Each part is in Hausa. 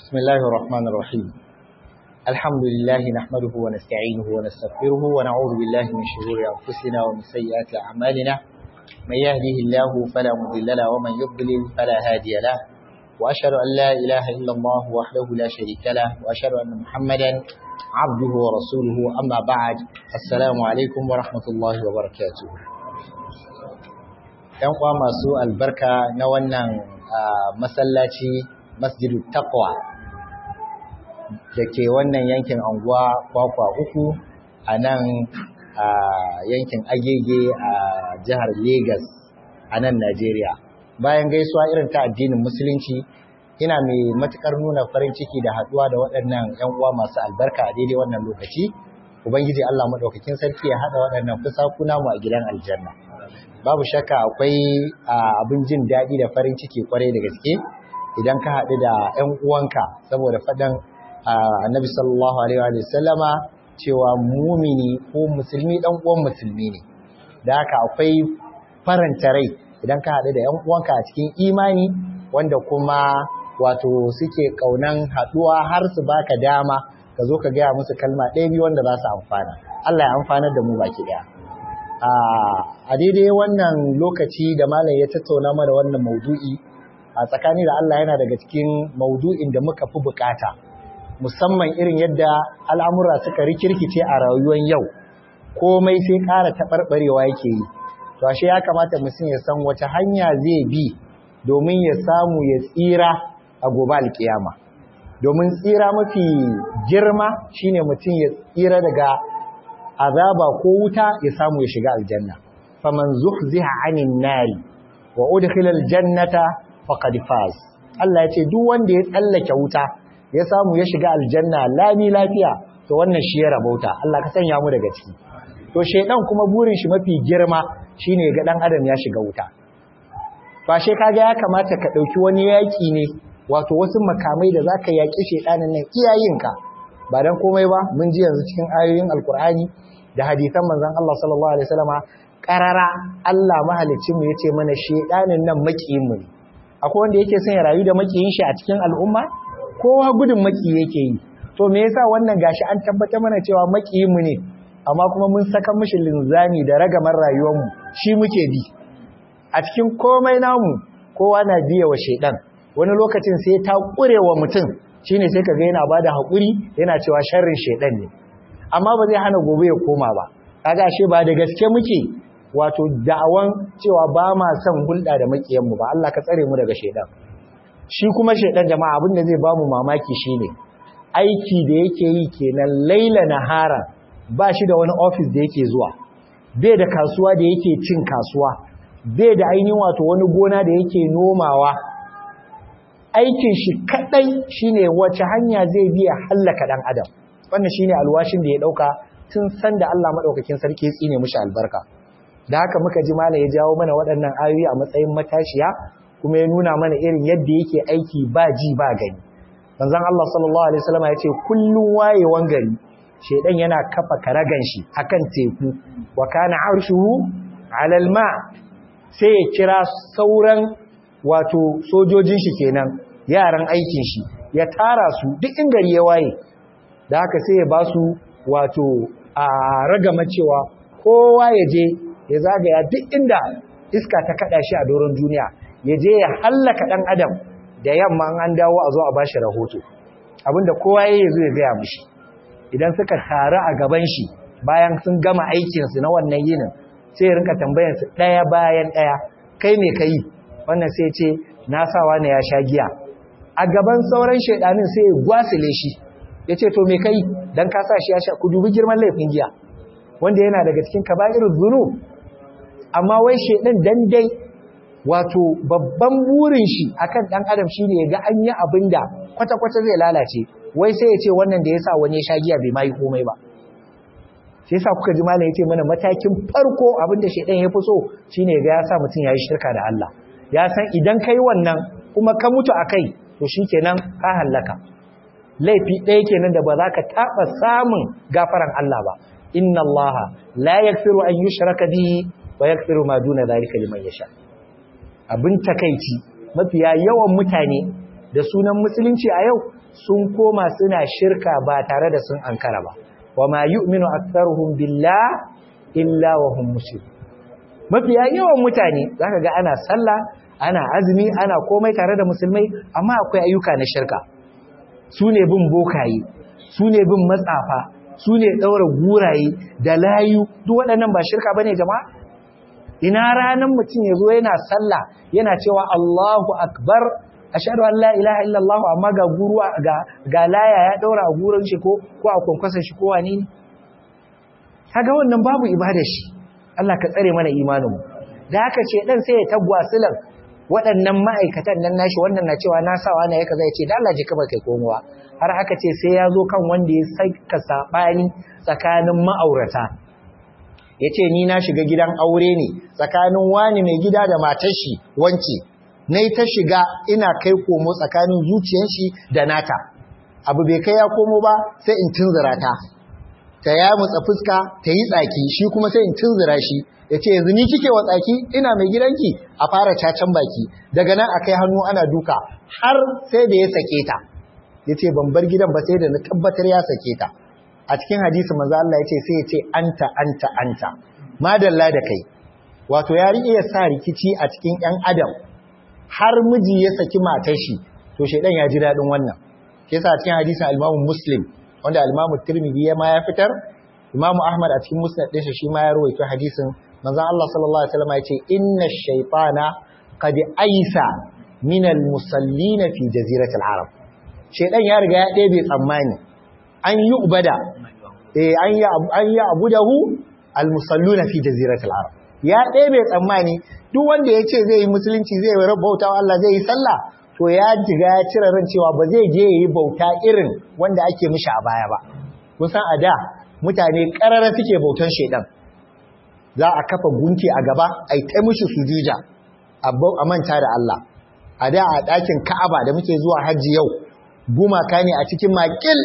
بسم الله الرحمن الرحيم الحمد لله نحمده ونستعينه ونستغفره ونعوذ بالله من شرور أنفسنا ومن سيئات أعمالنا من يهده الله فلا مضل له ومن يضلل فلا هادي له وأشهد أن لا إله إلا الله وحده لا شريك له وأشهد أن محمدا عبده ورسوله أما بعد السلام عليكم ورحمة الله وبركاته ‘Yan uwa masu albarka na wannan masallaci masjidu taqwa da ke wannan yankin anguwa kwakwa uku a nan a yankin agege a jihar Legas a nan Najeriya. Bayan gaisuwa irin ta addinin musulunci ina mai matukar nuna farin ciki da haduwa da waɗannan 'yan uwa masu albarka a daidai wannan lokaci. Ubangiji Allah maɗaukakin sarki ya haɗa waɗannan fusakuna mu a gidan aljanna. Babu shakka akwai abin jin daɗi da farin ciki kwarai da gaske idan ka haɗu da 'yan uwanka saboda faɗan annabi sallallahu alaihi wa sallama cewa mumini ko musulmi ɗan uwan musulmi ne da haka akwai faranta rai idan ka haɗu da 'yan uwanka a cikin imani wanda kuma wato suke ƙaunan haɗuwa har su baka dama ka zo ka gaya musu kalma ɗaya biyu wanda za su amfana Allah ya amfanar da mu baki ɗaya a daidai wannan lokaci da malam ya tattauna mana wannan maudu'i a tsakani da Allah yana daga cikin maudu'in da muka fi bukata musamman irin yadda al'amura suka rikirkice a rayuwar yau komai sai ƙara taɓarɓarewa yake yi to ashe ya kamata mutum ya san wace hanya zai bi domin ya samu ya tsira a gobe alkiyama domin tsira mafi girma shine mutum ya tsira daga azaba ko wuta ya samu ya shiga aljanna faman zuhziha anin nari wa udkhila aljannata faqad faz Allah ya ce duk wanda ya tsallake wuta ya samu ya shiga aljanna lami lafiya to wannan shi ya rabauta Allah ka sanya mu daga ciki to shedan kuma burin shi mafi girma shine ga dan adam ya shiga wuta ba she kaga ya kamata ka dauki wani yaki ne wato wasu makamai da zaka yaki shedanin nan iyayenka ba dan komai ba mun ji yanzu cikin ayoyin alkur'ani da hadisan manzon Allah sallallahu alaihi wasallama karara Allah mahaliccin mu yace mana shedanin nan makiyin mu ne akwai wanda yake son ya rayu da makiyin shi a cikin al'umma kowa gudun maki yake yi to me yasa wannan gashi an tabbata mana cewa makiyin mu ne amma kuma mun saka mishi linzami da ragamar rayuwar mu shi muke bi a cikin komai namu kowa na biya wa shedan wani lokacin sai ta kurewa mutum shine sai kaga yana bada hakuri yana cewa sharrin shedan ne amma ba zai hana gobe ya koma ba kaga ashe ba da gaske muke wato da'awan cewa ba ma son hulɗa da makiyanmu ba Allah ka tsare mu daga shaidan shi kuma shaidan jama'a abin da zai ba mu mamaki shine aiki da yake yi kenan laila nahara ba shi da wani office da yake zuwa bai da kasuwa da yake cin kasuwa bai da ainihin wato wani gona da yake nomawa aikin shi kadai shine wace hanya zai biya hallaka dan adam wannan shine alwashin da ya dauka tun san da Allah madaukakin sarki ya tsine mishi albarka da haka muka ji malam ya jawo mana waɗannan ayoyi a matsayin matashiya kuma ya nuna mana irin yadda yake aiki ba ji ba gani manzon Allah sallallahu alaihi wasallam ya ce kullun wayewan gari shedan yana kafa karagan shi akan teku wa kana arshuhu ala alma sai ya kira sauran wato sojojin shi kenan yaran aikin shi ya tara su duk in gari ya waye da haka sai ya ba su wato a ragama cewa kowa ya je ya zagaya duk inda iska ta kada shi a doron duniya ya je ya hallaka dan adam da yamma an dawo a zo a bashi rahoto abinda kowa ya zo ya gaya mishi idan suka taru a gaban shi bayan sun gama aikin su na wannan yinin sai ya rinka tambayar su daya bayan daya kai me kai wannan sai ce na sawa ne ya sha giya a gaban sauran shedanin sai ya gwasile shi yace to me kai dan ka sa shi ya sha ku dubi girman laifin giya wanda yana daga cikin kaba'irul dhunub amma wai shedan dan dai wato babban burin shi akan dan adam shine ya ga an yi abinda kwata-kwata zai lalace wai sai ya ce wannan da yasa wani ya sha giya bai mai komai ba sai yasa kuka ji malam yace mana matakin farko abinda shedan ya fi so shine ga ya sa mutun yayi shirka da Allah ya san idan kai wannan kuma ka mutu akai to shikenan ka hallaka laifi ɗaya kenan da ba za ka taɓa samun gafaran Allah ba inna Allah la yaghfiru an yushraka bihi wa yaghfiru ma duna dhalika liman yasha abin takeici mafiya yawan mutane da sunan musulunci a yau sun koma suna shirka ba tare da sun ankara ba wa ma yu'minu aktharuhum billah illa wa hum mushrikun mafiya yawan mutane zaka ga ana sallah ana azumi ana komai tare da musulmai amma akwai ayyuka na shirka su ne bin bokaye su ne bin matsafa su ne ɗaura guraye da layu duk waɗannan ba shirka ba ne jama'a ina ranar mutum ya zo yana sallah yana cewa Allahu akbar ashhadu an la ilaha illallah amma ga guru ga ga laya ya ɗaura a gurin shi ko ko a kwankwasan shi ko wani ne kaga wannan babu ibada shi Allah ka tsare mana imanin mu da haka ce dan sai ya tagwasilan waɗannan ma'aikatan nan nashi wannan na cewa na sawa na yaka zai ce da Allah ji ka kai komowa har aka ce sai ya zo kan wanda ya saka sabani tsakanin ma'aurata ya ce ni na shiga gidan aure ne tsakanin wani mai gida da matar shi wance na ta shiga ina kai komo tsakanin zuciyar shi da nata abu bai kai ya komo ba sai in tunzura ta ta ya mutsa fuska ta yi tsaki shi kuma sai in tunzura shi ya ce yanzu ni kike wa tsaki ina mai gidanki a fara cacan baki daga nan a kai hannu ana duka har sai da ya sake ta ya ce ban bar gidan ba sai da na tabbatar ya sake ta a cikin hadisi manzo Allah ya ce sai ya ce anta anta anta madalla da kai wato ya iya sa rikici a cikin ƴan adam har miji ya saki matar shi to shedan ya ji dadin wannan ke sa cikin hadisin al-Imam Muslim wanda al-Imam Tirmidhi ya ma ya fitar Imam Ahmad a cikin Musnad ɗinsa shi ma ya rawaito hadisin manzo Allah sallallahu alaihi wasallam ya ce inna ash-shaytana qad aisa min al-musallin fi jaziratil arab shedan ya riga ya ɗebe tsammani an yi ubada eh an yi an yi abudahu al-musalluna fi jaziratil arab ya ɗebe tsammani duk wanda ya ce zai yi musulunci zai yi bauta Allah zai yi sallah to ya jiga ya cire ran cewa ba zai je yi bauta irin wanda ake mishi a baya ba kun san a da mutane ƙarara suke bautan shedan za a kafa gunki a gaba ai ta mishi sujuja a manta da Allah a da a ɗakin Ka'aba da muke zuwa hajji yau gumaka ne a cikin makil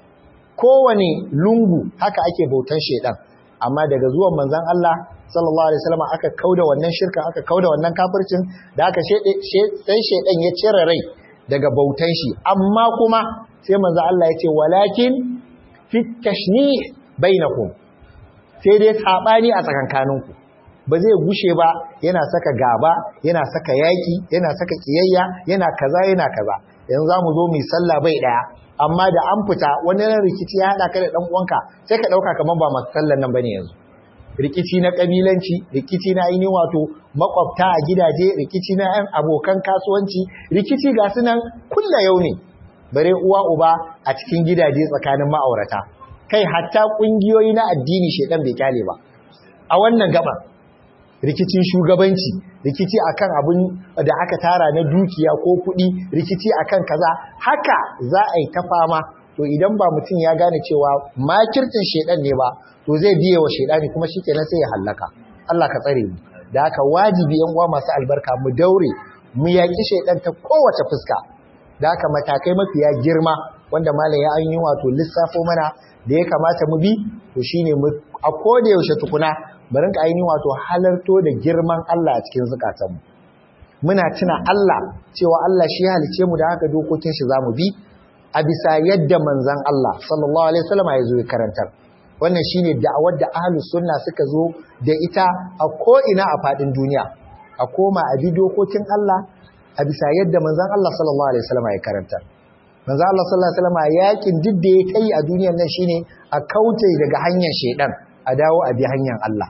kowane lungu haka ake bautan shedan amma daga zuwan manzon Allah sallallahu alaihi wasallam aka kauda wannan shirka aka kauda wannan kafircin da aka sai shedan ya cire rai daga bautan shi amma kuma sai manzo Allah ya ce walakin fit tashnih bainakum sai dai sabani a tsakankaninku ba zai gushe ba yana saka gaba yana saka yaki yana saka kiyayya yana kaza yana kaza yanzu zamu zo mu sallah bai daya amma da an fita wani rikici ya hada ka da dan uwanka sai ka dauka kaman ba masu sallan nan bane yanzu rikici na kabilanci rikici na ainihin wato makwabta a gidaje rikici na yan abokan kasuwanci rikici ga su nan kulla yau ne bare uwa uba a cikin gidaje tsakanin ma'aurata kai hatta kungiyoyi na addini shedan bai kyale ba a wannan gaba rikicin shugabanci rikici akan abin da aka tara na dukiya ko kuɗi rikici akan kaza haka za a yi ta fama to idan ba mutum ya gane cewa makircin shedan ne ba to zai biye wa shedani kuma shikenan sai ya hallaka Allah ka tsare mu da haka wajibi yan uwa masu albarka mu daure mu yaki shedan ta kowace fuska da haka matakai mafiya girma wanda malam ya an yi wato lissafo mana da ya kamata mu bi to shine mu a koda yaushe tukuna mu rinka ainihin wato halarto da girman Allah a cikin zukatanmu muna tuna Allah cewa Allah shi ya halice mu da haka dokokin shi zamu bi a bisa yadda manzon Allah sallallahu alaihi wasallam ya zo ya karantar wannan shine da'awar da ahlus sunna suka zo da ita a ko ina a fadin duniya a koma a bi dokokin Allah a bisa yadda manzon Allah sallallahu alaihi wasallam ya karantar manzon Allah sallallahu alaihi wasallam yakin duk da ya kai a duniyar nan shine a kauce daga hanyar shedan a dawo a bi hanyar Allah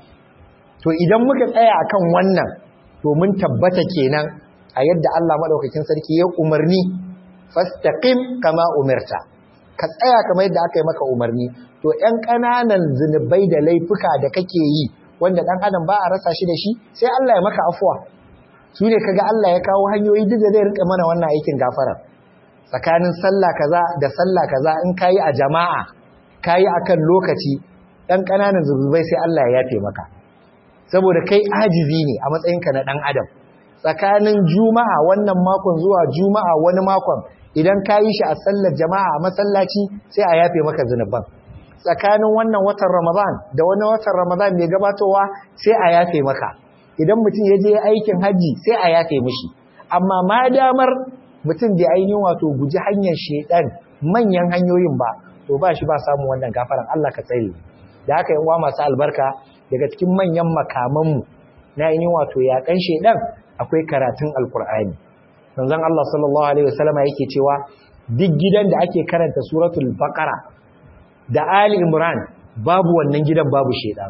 to idan muka tsaya akan wannan to mun tabbata kenan a yadda Allah madaukakin sarki ya umarni fastaqim kama umirta ka tsaya kamar yadda aka yi maka umarni to ƴan ƙananan zinubai da laifuka da kake yi wanda ɗan adam ba a rasa shi da shi sai Allah ya maka afuwa su ne kaga Allah ya kawo hanyoyi duk da zai rika mana wannan aikin gafara tsakanin sallah kaza da sallah kaza in kayi a jama'a kayi akan lokaci ɗan ƙananan zunubai sai Allah ya yafe maka saboda kai ajizi ne a matsayinka na ɗan adam tsakanin juma'a wannan makon zuwa juma'a wani makon idan ka yi shi a sallar jama'a a masallaci sai a yafe maka zunuban tsakanin wannan watan ramadan da wani watan ramadan mai gabatowa sai a yafe maka idan mutum ya je aikin hajji sai a yafe mishi amma ma damar mutum bai ainihin wato guji hanyar shedan manyan hanyoyin ba to ba shi ba samun wannan gafaran Allah ka tsare da haka yan uwa masu albarka daga cikin manyan makamanmu na ainihin wato yakan shedan akwai karatun alkur'ani manzon Allah sallallahu alaihi wasallama yake cewa duk gidan da ake karanta suratul baqara da ali imran babu wannan gidan babu shedan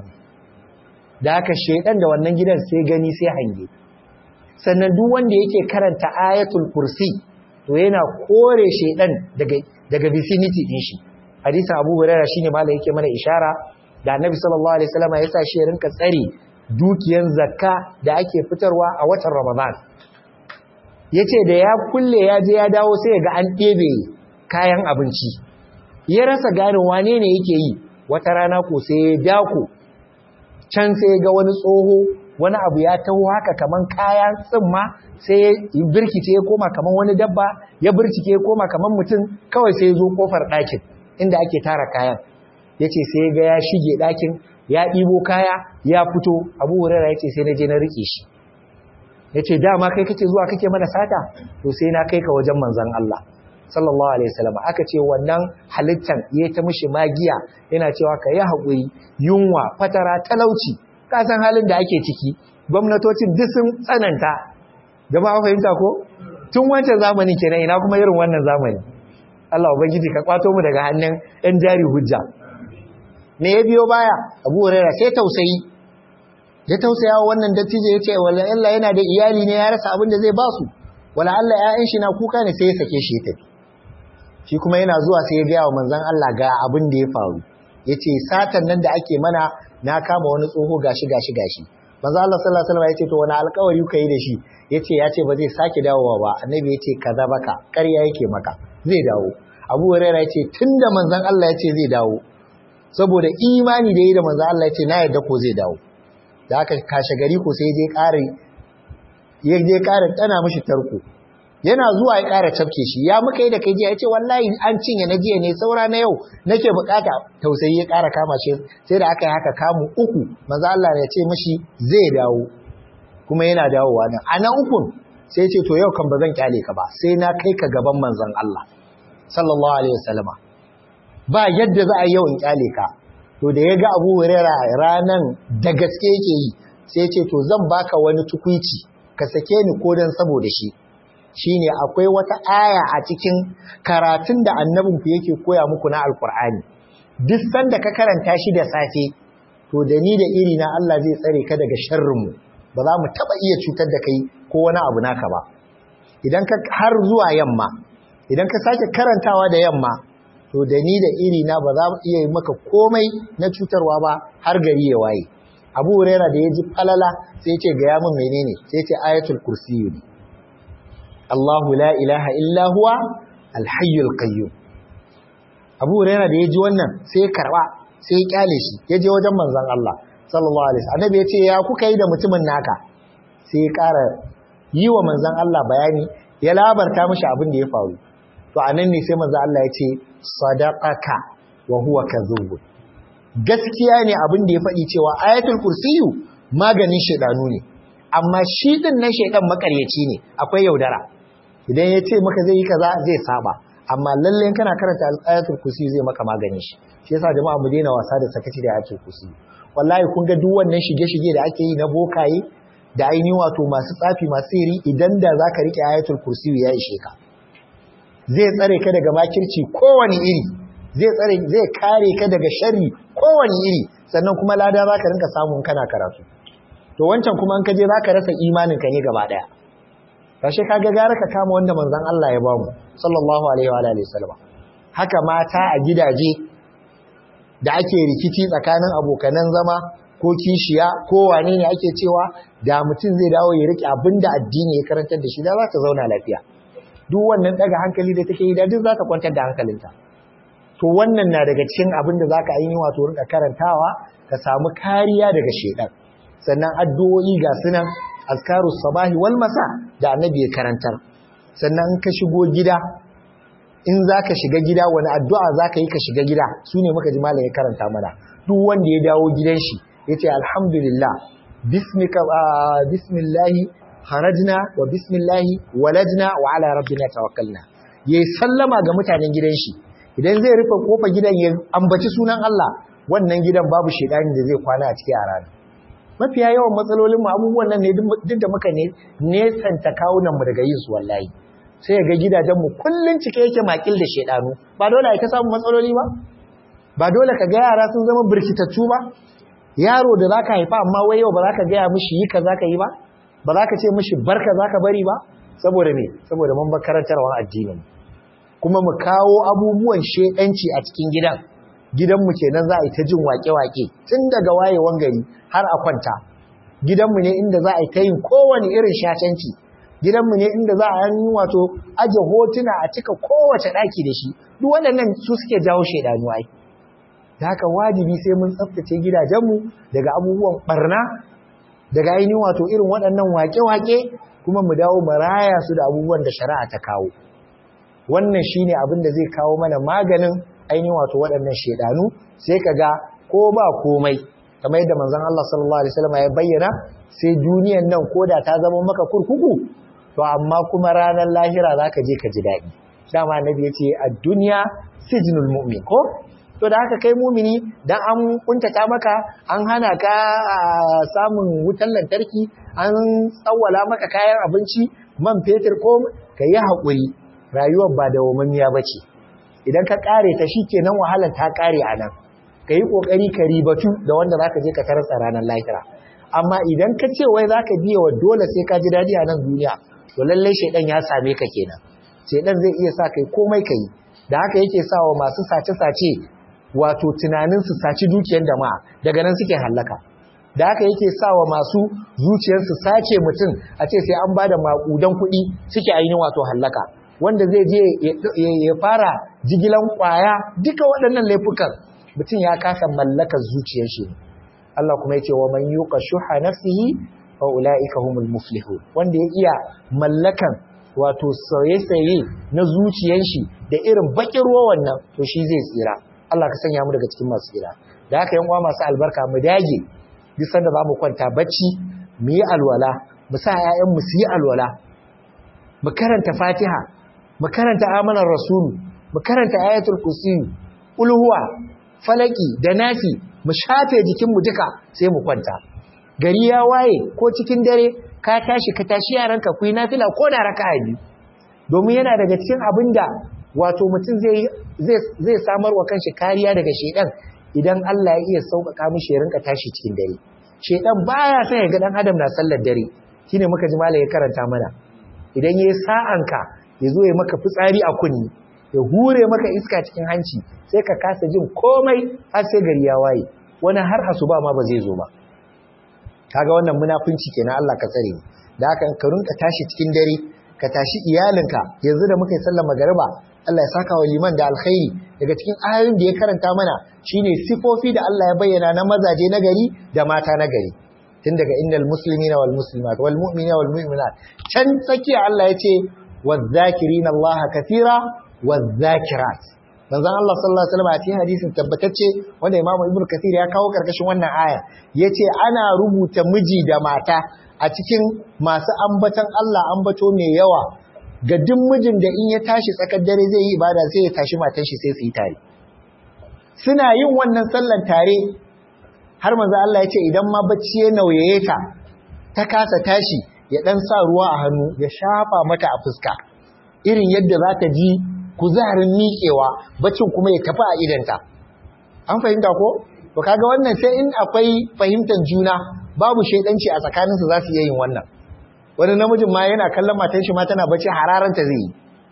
da haka shedan da wannan gidan sai gani sai hange sannan duk wanda yake karanta ayatul kursi to yana kore shedan daga daga vicinity din shi hadisin Abu Hurairah shine malai yake mana ishara da Annabi sallallahu alaihi wasallam ya sa shi ya rinka tsare dukiyan zakka da ake fitarwa a watan Ramadan yace da ya kulle ya je ya dawo sai ga an ɗebe kayan abinci ya rasa gane wane ne yake yi wata rana ko sai ya dako can sai ga wani tsoho wani abu ya taho haka kaman kayan tsimma sai ya birkice ya koma kaman wani dabba ya birkice ya koma kaman mutum kawai sai ya zo kofar ɗakin inda ake tara kayan ya ce sai ga ya shige ɗakin ya ɗibo kaya ya fito abu hurera ya ce sai na je na riƙe shi ya ce dama kai kake zuwa kake mana sata to sai na kai ka wajen manzan Allah sallallahu alaihi wasallam aka ce wannan halittan ya ta mishi magiya yana cewa ka yi haƙuri yunwa fatara talauci ka san halin da ake ciki gwamnatocin duk sun tsananta jama'a fahimta ko tun wancan zamanin kenan ina kuma irin wannan zamani Allah ubangiji ka kwato mu daga hannun ɗan jari hujja me ya biyo baya Abu Hurairah sai tausayi ya tausaya wa wannan dattijo ya ce wala Allah yana da iyali ne ya rasa abin da zai ba su wala Allah ƴaƴan shi na kuka ne sai ya sake shi ya tafi shi kuma yana zuwa sai ya gaya wa manzon Allah ga abin da ya faru yace satan nan da ake mana na kama wani tsoho gashi gashi gashi manzo Allah sallallahu alaihi wasallam yace to wani alƙawari kuka yi da shi yace yace ba zai sake dawowa ba annabi yace kaza baka ƙarya yake maka zai dawo Abu Hurairah yace tunda manzon Allah yace zai dawo saboda imani da yi da manzon Allah yace na yarda ko zai dawo da aka kashe gari ko sai je ƙare ya je ƙare tana mishi tarko yana zuwa ya ƙara cafke shi ya muka yi da kai jiya ya ce wallahi an cinye na jiya ne saura na yau nake bukata tausayi ya ƙara kama shi sai da aka yi haka kamu uku maza Allah ya ce mashi zai dawo kuma yana dawowa nan a na ukun sai ce to yau kan ba zan kyale ka ba sai na kai ka gaban manzon Allah sallallahu alaihi wasallama ba yadda za a yau in kyale ka to da ya ga Abu Hurairah ranan da gaske yake yi sai ce to zan baka wani tukuici ka sake ni ko dan saboda shi shine akwai wata aya a cikin karatun da annabinku yake koya muku na alkur'ani duk sanda ka karanta shi da safe to da ni da iri na Allah zai tsare ka daga sharrinmu ba za mu taba iya cutar da kai ko wani abu naka ba idan ka har zuwa yamma idan ka sake karantawa da yamma to da ni da iri na ba za mu iya yi maka komai na cutarwa ba har gari ya waye abu huraira da ya ji falala sai ce ga yamin menene sai ce ayatul kursiyu ne Allahu la ilaha illa huwa alhayyul qayyum Abu Hurairah da yaji wannan sai ya karba sai ya kyale shi yaje wajen manzon Allah sallallahu alaihi wasallam annabi yace ya kuka yi da mutumin naka sai ya ƙara yi wa manzon Allah bayani ya labarta mishi abin da ya faru to anan ne sai manzon Allah yace sadaqaka wa huwa kadhub gaskiya ne abin da ya faɗi cewa ayatul kursiyu maganin shedanu ne amma shi din nan shedan makaryaci ne akwai yaudara idan ya ce maka zai yi kaza zai saba amma lalle kana karanta ayatul kursi zai maka magani shi shi yasa jama'a mu daina wasa da sakaci da ayatul kursi wallahi kun ga duk wannan shige-shige da ake yi na bokaye da ainihin wato masu tsafi masu sirri idan da zaka rike ayatul kursi ya ishe ka zai tsare ka daga makirci kowane iri zai tsare zai kare ka daga sharri kowane iri sannan kuma lada zaka rinka samun kana karatu to wancan kuma in ka je zaka rasa imanin ka ne gaba daya kashe kaga gara ka kama wanda manzon Allah ya bamu sallallahu alaihi wa alihi wasallam haka mata a gidaje da ake rikici tsakanin abokanan zama ko kishiya ko wane ne ake cewa da mutum zai dawo ya rike abinda addini ya karantar da shi da za ta zauna lafiya duk wannan daga hankali da take yi da duk za ta kwantar da hankalinta to wannan na daga cikin abin da zaka yi wato rinka karantawa ka samu kariya daga shedan sannan addu'o'i ga sunan azkarus sabahi wal masa da annabi ya karantar sannan ka shigo gida in zaka shiga gida wani addu'a zaka yi ka shiga gida sune muka ji malam ya karanta mana duk wanda ya dawo gidan shi yace alhamdulillah bismika bismillah harajna wa bismillahi walajna wa ala rabbina tawakkalna yayi sallama ga mutanen gidan shi idan zai rufe kofar gidan ya ambaci sunan Allah wannan gidan babu shedani da zai kwana a cikin a rana mafiya yawan matsalolin mu abubuwan nan ne duk da muka ne nesanta kawunan mu daga yin su wallahi sai ga gidajen mu kullun cike yake makil da shedanu ba dole ai ta samu matsaloli ba ba dole ka ga yara sun zama birkitattu ba yaro da zaka haifa amma wai yau ba za ka gaya mishi yi kaza ka yi ba ba za ka ce mishi barka za ka bari ba saboda me saboda mun makarantarwa addinin kuma mu kawo abubuwan shedanci a cikin gidan gidanmu kenan za a yi ta jin wake-wake tun daga wayewan gari har a kwanta gidanmu ne inda za a yi ta yin kowane irin shatanci gidanmu ne inda za a yi wato aje hotuna a cika kowace ɗaki da shi duk waɗannan su suke jawo shaidanu ai da haka wajibi sai mun tsaftace gidajenmu daga abubuwan barna daga ainihin wato irin waɗannan wake-wake kuma mu dawo mu raya su da abubuwan da shari'a ta kawo wannan shine abin da zai kawo mana maganin ainihin wato waɗannan shedanu sai ka ga ko ba komai kamar yadda manzon Allah sallallahu alaihi wasallam ya bayyana sai duniyan nan koda ta zama maka kurkuku to amma kuma ranar lahira zaka je ka ji daɗi dama annabi yace ad-dunya sijnul mu'min ko to da haka kai mumini dan an kuntata maka an hana ka samun wutar lantarki an tsawwala maka kayan abinci man fetur ko ka yi haƙuri rayuwar ba da wamamiya ba ce idan ka ƙare ta shi kenan wahalar ta ƙare a nan ka yi ƙoƙari ka ribatu da wanda za ka je ka tarasa ranar lahira amma idan ka ce wai za ka biya wa dole sai ka ji daɗi a nan duniya to lallai shaidan ya same ka kenan shaidan zai iya sa kai komai ka yi da haka yake sa wa masu sace-sace wato tunanin su saci dukiyar jama'a daga nan suke hallaka da haka yake sa wa masu zuciyarsu sace mutum a ce sai an ba da maƙudan kuɗi suke ainihin wato hallaka wanda zai je ya fara jigilan ƙwaya duka waɗannan laifukan mutum ya kasa mallakar zuciyar shi Allah kuma yace wa man yuqa shuha nafsihi fa ulaika humul muflihun wanda ya iya mallakan wato saye-saye na zuciyar shi da irin bakin ruwan nan to shi zai tsira Allah ka sanya mu daga cikin masu tsira da haka yan uwa masu albarka mu dage duk sanda za mu kwanta bacci mu yi alwala mu sa ƴaƴan mu su yi alwala mu karanta Fatiha mu karanta amanar rasulu mu karanta ayatul kursi ulhuwa falaki da nafi mu shafe jikinmu duka sai mu kwanta gari ya waye ko cikin dare ka tashi ka tashi yaranka ku yi nafila ko da raka'a biyu domin yana daga cikin abinda wato mutum zai zai samar wa kanshi kariya daga shedan idan Allah ya iya sauƙaƙa mishi ya rinka tashi cikin dare shedan baya son ya ga dan adam na sallar dare shine muka ji malai ya karanta mana idan yayi sa'anka ya zo ya maka fitsari a kunni ya hure maka iska cikin hanci sai ka kasa jin komai har sai gari ya waye wani har asuba ma ba zai zo ba kaga wannan munafunci kenan Allah ka tsare da haka ka rinka tashi cikin dare ka tashi iyalinka yanzu da muka yi sallar magariba Allah ya saka wa liman da alkhairi daga cikin ayoyin da ya karanta mana shine sifofi da Allah ya bayyana na mazaje na gari da mata na gari tun daga innal muslimina wal muslimat wal mu'minina wal mu'minat can tsakiya Allah ya ce wadh-dhakirina Allah kathira wadh-dhakirat manzon Allah sallallahu alaihi wasallam a cikin hadisin tabbatacce wanda Imam Ibn Kathir ya kawo karkashin wannan aya yace ana rubuta miji da mata a cikin masu ambatan Allah ambato mai yawa ga duk mijin da in ya tashi tsakar dare zai yi ibada sai ya tashi matan shi sai su yi tare suna yin wannan sallan tare har manzo Allah ya ce idan ma bacci ya nauyaye ta ta kasa tashi ya dan sa ruwa a hannu ya shafa mata a fuska irin yadda za ta ji kuzarin miƙewa baccin kuma ya tafi a idanta an fahimta ko to kaga wannan sai in akwai fahimtar juna babu shaidanci a tsakaninsu za su iya yin wannan wani namijin ma yana kallon matan shi ma tana bacci hararanta zai yi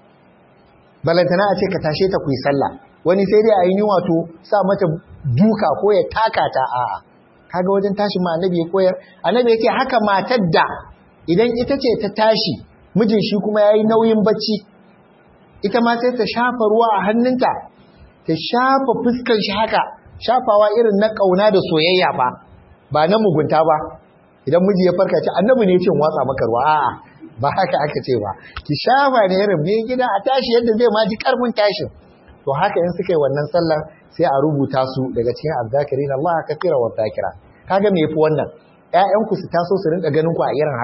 balantana a ce ka tashe ta kuyi sallah wani sai dai a yi wato sa mata duka ko ya taka ta a'a kaga wajen tashin ma annabi ya koyar annabi yake haka matar da idan ita ce ta tashi mijin shi kuma yayi nauyin bacci ita ma sai ta shafa ruwa a hannunta ta shafa fuskar shi haka shafawa irin na kauna da soyayya ba ba na mugunta ba idan miji ya farka ce annabi ne ya ce watsa maka ruwa a'a ba haka aka ce ba ki shafa ne irin biyan gida a tashi yadda zai ma ji karfin tashin to haka in suka yi wannan sallar sai a rubuta su daga cikin azzakirin Allah kathira wa zakira kaga me yafi wannan ƴaƴan ku su taso su rinka ganin ku a irin haka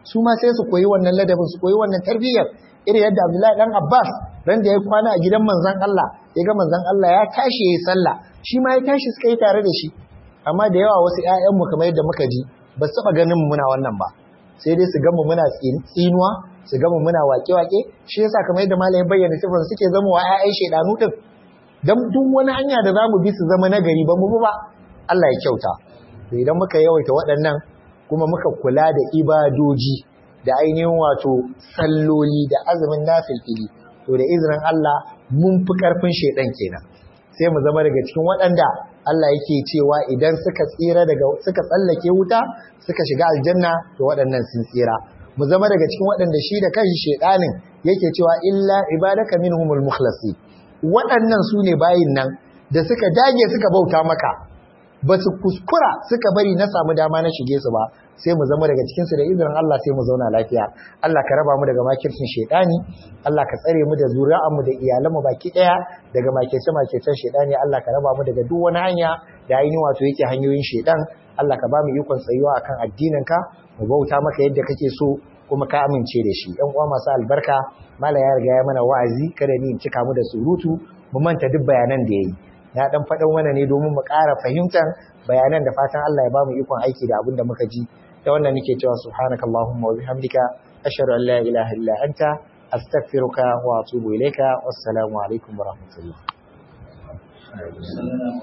su ma sai su koyi wannan ladabin su koyi wannan tarbiyyar irin yadda Abdullahi dan Abbas ran da ya kwana a gidan manzon Allah ya ga manzon Allah ya tashi yayi sallah shi ma ya tashi suka yi tare da shi amma da yawa wasu ƴaƴan mu kamar yadda muka ji ba su taba ganin mu muna wannan ba sai dai su ga mu muna tsinuwa su ga mu muna wake-wake shi yasa kamar yadda malamin bayyana sifar suke zama wa ƴaƴan shedanu din dan duk wani hanya da zamu bi su zama nagari ba mu ba Allah ya kyauta to idan muka yawaita waɗannan kuma muka kula da ibadoji da ainihin wato salloli da azumin nafilfili to da izinin Allah mun fi karfin shedan kenan sai mu zama daga cikin waɗanda Allah yake cewa idan suka tsira daga suka tsallake wuta suka shiga aljanna to waɗannan sun tsira mu zama daga cikin waɗanda shi da kanshi shedanin yake cewa illa ibadaka minhumul mukhlasi waɗannan su ne bayin nan da suka dage suka bauta maka ba su kuskura suka bari na samu dama na shige su ba sai mu zama daga cikinsu da izinin Allah sai mu zauna lafiya Allah ka raba mu daga makircin shaidani Allah ka tsare mu da zuri'anmu da iyalanmu baki daya daga makirce makircen shaidani Allah ka raba mu daga duk wani hanya da ainihin wato yake hanyoyin shaidan Allah ka ba mu ikon tsayuwa akan addinin ka mu bauta maka yadda kake so kuma ka amince da shi ɗan uwa masu albarka mala ya riga ya mana wa'azi kada ni in cika mu da surutu mu manta duk bayanan da yayi na dan faɗan mana ne domin mu ƙara fahimtar bayanan da fatan Allah ya ba mu ikon aiki da abin da muka ji da wannan nake cewa subhanakallahumma wa bihamdika ashhadu an la ilaha illa anta astaghfiruka wa atubu ilayka wassalamu alaikum wa rahmatullah